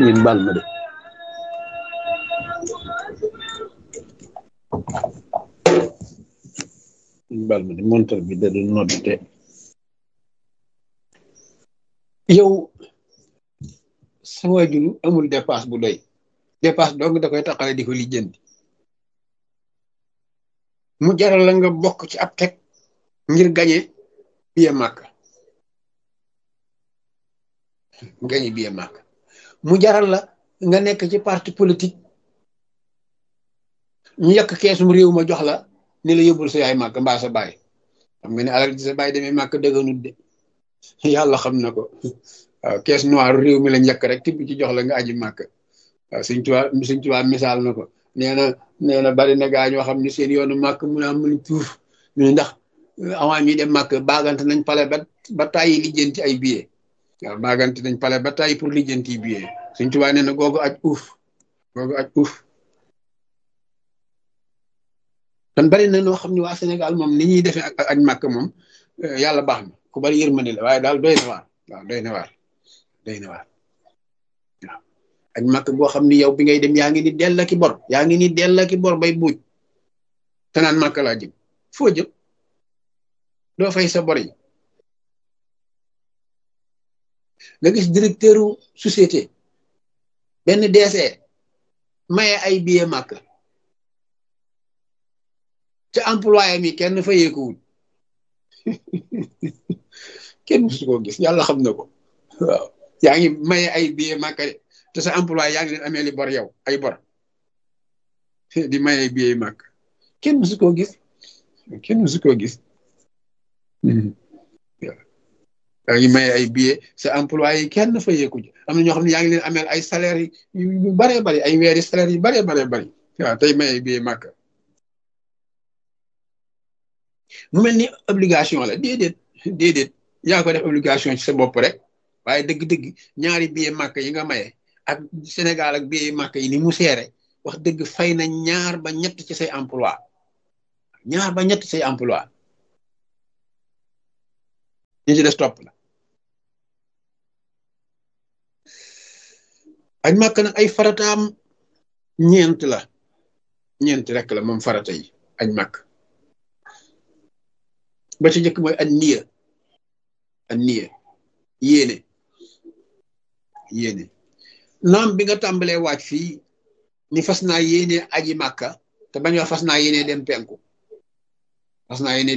ngeen baal ma de ngeen baal ma de montar bi da doon nodd te yow sa waajur amul dépasse bu doy dépasse dong da koy taxale di ko lijjanti mu jaral la nga bokk ci ab teg ngir gañe biye màkk gañe biye màkk mu jaral la nga nekk ci parti politique ñu yàq keesum réew ma jox la ni la yóbbul sa yaay màkk mbaa sa baay xam nga ne alal ji sa baay demee màkk dëgganut de yàlla xam na ko waaw kees noir réew mi lañ yàq rek tibb ci jox la nga aji màkk waaw suñ tuwaa suñ tuwaa misaal na ko nee na nee na bari na gaa ñoo xam ne seen yoonu màkk mun a mun tuuf ñu ndax avant ñuy dem màkk baagante nañ pale ba ba tàyyi lijjanti ay billet waaw baagante nañ pale ba tàyyi pour lijjanti billet suñ tuwaa nee na googu aj uuf googu aj uuf kon bari na noo xam ne waa Sénégal moom ni ñuy defee ak aj màkk moom yàlla baax na ku bari yërmande la waaye daal doy na waar waaw doy na waar doy na waar waaw aj màkk boo xam ni yow bi ngay dem yaa ngi ni dell ki bor yaa ngi ni dell ki bor bay buuj te naan màkk laa jëm foo jëm doo fay sa bor yi nga gis directeuru société benn DC maye ay billet màkk ca employé mi kenn fayeekuwul kenn musu koo gis yàlla xam na ko waaw yaa ngi maye ay billet màkk de te sa employé yaa ngi leen amee li bor yow ay bor di maye ay billet màkk kenn musu koo gis kenn musu koo gis yaa ngi maye ay billet sa employé yi kenn fayeeku ji am na ñoo xam ne yaa ngi leen ameel ay salaire yu baree bari ay weeri salaire yu baree baree bari waaw tey maye ay billet màkk mu mel ni obligation la déedéet déedéet yaa ko def obligation ci sa bopp rek waaye dëgg-dëgg ñaari billet màkk yi nga maye ak Sénégal ak billet màkk yi ni mu seere wax dëgg fay na ñaar ba ñett ci say emploi ñaar ba ñett say emploi ñu ci des topp la aj màkk nag ay farataam ñeent la ñeent rek la moom farata yi aj màkk ba ci njëkk mooy an niya an niya yéene yéene naam bi nga tàmbalee waaj fii ni fas naa yéene aji màkka te bañ wax fas naa yéene dem penku fas naa yéene